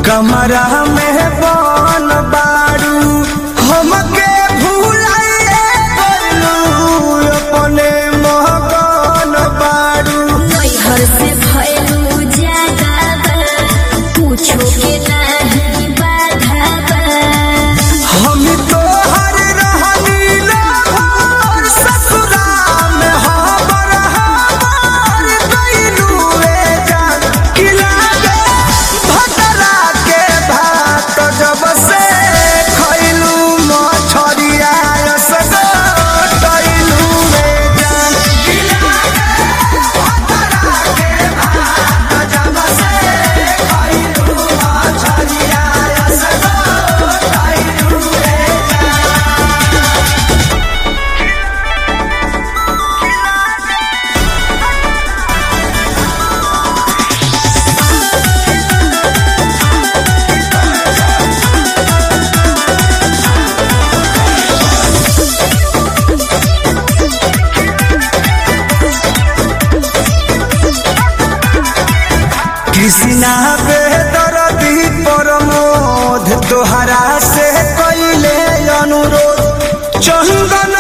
कमरा में बन बारू हमके भूलाइए गइलू अपने मगन बारू नैहर से भयलू ज्यादा बा, पूछो के नाही बाधा बा। हम तो हर रहनी लहर ससुरा में हमर हमर गइलू रे जान किला गे भतरा के भात जब से खइलू मछरिया सगो तइलू रे जान किला गे भतरा के भात जब से खइलू मछरिया सगो तइलू रे कृष्णा बेदरदी प्रमोद तोहरा से कैले अनुरोध चंदन